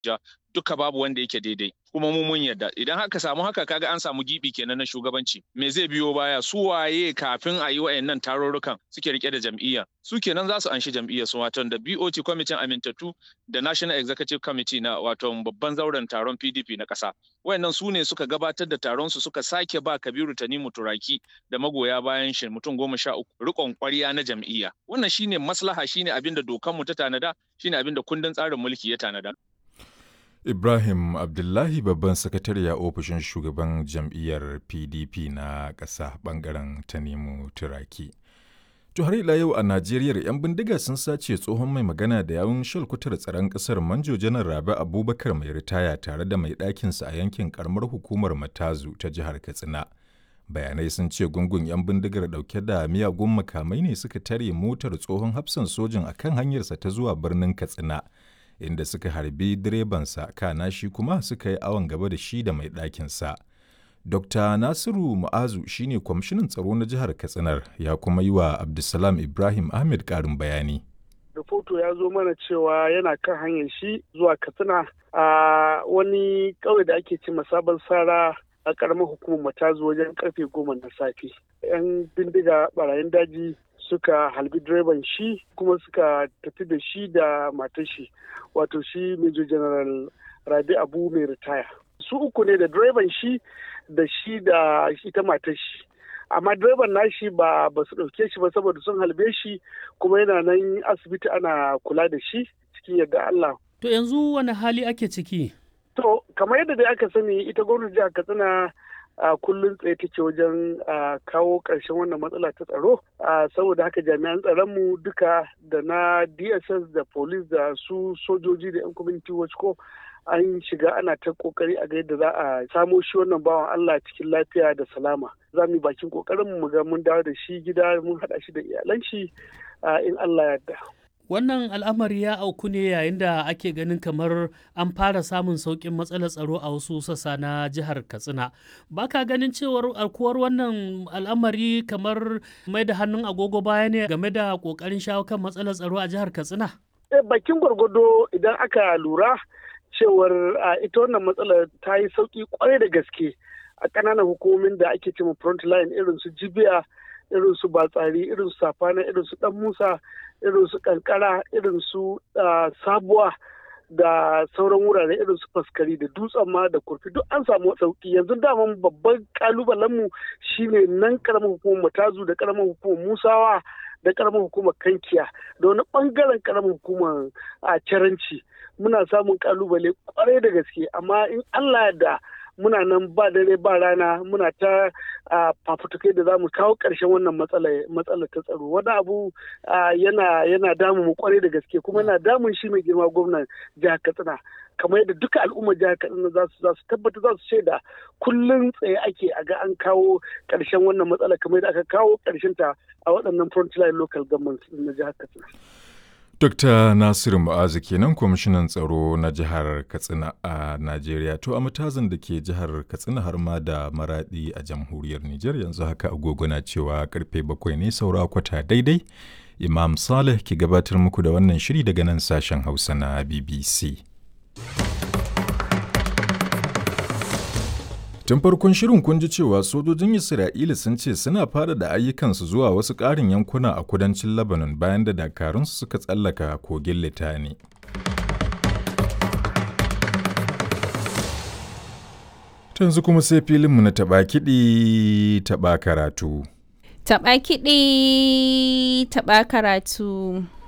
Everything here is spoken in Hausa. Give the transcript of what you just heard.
Abuja duka babu wanda yake daidai kuma mu mun yarda idan haka samu haka kaga an samu gibi kenan na shugabanci me zai biyo baya su waye kafin a yi wayannan tarurrukan suke rike da jam'iyya su kenan za su anshi jam'iyyar su wato da BOT kwamitin amintattu da National Executive Committee na wato babban zauren taron PDP na ƙasa wayannan su ne suka gabatar da taron su suka sake ba Kabiru Tanimu Turaki da magoya bayan shi mutum goma sha uku rikon ƙwarya na jam'iyya wannan shine maslaha shine abin da dokanmu ta tanada shine abin da kundin tsarin mulki ya tanada Ibrahim Abdullahi babban sakatare a ofishin shugaban jam'iyyar PDP na ƙasa ɓangaren Tanimu Turaki. To har ila yau a Najeriya 'yan bindiga sun sace tsohon mai magana da yawun shalkutar tsaron ƙasar Manjo Janar Rabi Abubakar mai ritaya tare da mai ɗakinsa a yankin karamar hukumar Matazu ta jihar Katsina. Bayanai sun ce gungun 'yan bindigar ɗauke da miyagun makamai ne suka tare motar tsohon hafsan sojin akan hanyarsa ta zuwa birnin Katsina. inda suka harbi direbansa kana shi kuma suka yi awon gaba da shi da mai ɗakinsa. Dr. Nasiru Mu'azu shine kwamishinan tsaro na jihar Katsinar ya kuma yi wa Abdulsalam Ibrahim Ahmed ƙarin bayani. Rahoto ya zo mana cewa yana kan hanyar shi zuwa Katsina a wani ƙauye da ake ce sabon sara a ƙaramar hukumar matazu wajen karfe goma na safe. 'Yan bindiga barayin daji suka halbi direban shi kuma suka tafi da shi da matar shi wato shi major general rabi abu mai ritaya su uku ne da direban shi da shi da ita matar shi amma direban nashi ba ba su ɗauke shi ba saboda sun halbe shi kuma yana nan asibiti ana kula da shi cikin yadda Allah. To yanzu wani hali ake ciki? To kamar yadda dai aka sani ita gwamnati jihar Katsina a kullum tsaye take wajen kawo ƙarshen wannan matsala ta tsaro saboda haka jami'an tsaronmu duka da na dss da police da su sojoji da 'yan community watch ko an shiga ana ta kokari a ga yadda za a samo shi wannan bawan allah cikin lafiya da salama za mu yi bakin kokarin mu ga mun dawo da shi gida mun haɗa shi da iyalan shi in allah yarda Wannan al'amari ya auku ne yayin da ake ganin kamar an fara samun sauƙin matsalar tsaro a wasu sassa na jihar Katsina. Ba ka ganin cewar alkuwar wannan al'amari kamar mai da hannun agogo baya ne game da ƙoƙarin shawo kan matsalar tsaro a jihar Katsina? Bakin gwargwado idan aka lura cewar ita wannan matsalar ta yi sauƙi kwarai da gaske a ƙananan hukumomin da ake cewa front line irin su jibiya irin su batsari irin su safana irin su dan musa irin su kankara irin su sabuwa da sauran wurare irin su faskari da dutsen ma da kurfi duk an samu sauki yanzu daman babban kalubalen mu shine nan karamar hukumar matazu da karamar hukumar musawa da karamar hukumar kankiya da wani bangaren karamar hukumar a caranci muna samun kalubale kwarai da gaske amma in allah da muna nan ba dare ba rana muna ta fafutukai da za mu kawo ƙarshen wannan matsala ta tsaro wani abu yana yana damu mu kwarai da gaske kuma yana damun shi mai girma gwamnan jihar katsina kamar yadda duka al'ummar jihar katsina za su za su tabbata za su shaida kullum tsaye ake a ga an kawo ƙarshen wannan matsala kamar yadda aka kawo ƙarshen ta a waɗannan frontline local government na jihar katsina. Dr. Nasiru Mu'azu kenan kwamishinan tsaro na jihar Katsina a Najeriya to a matazin da ke jihar Katsina har ma da maradi a jamhuriyar Nijar yanzu haka agogo na cewa karfe bakwai ne saura kwata daidai. Imam Saleh ke gabatar muku da wannan shiri daga nan sashen Hausa na BBC. Tun farkon shirin kun ji cewa sojojin Isra'ila sun ce suna fara da ayyukansu zuwa wasu ƙarin yankuna a kudancin Lebanon bayan da dakarunsu suka tsallaka kogin Litani. yanzu kuma sai filinmu na taɓa kiɗi taɓa karatu. Taɓa kiɗi taɓa karatu.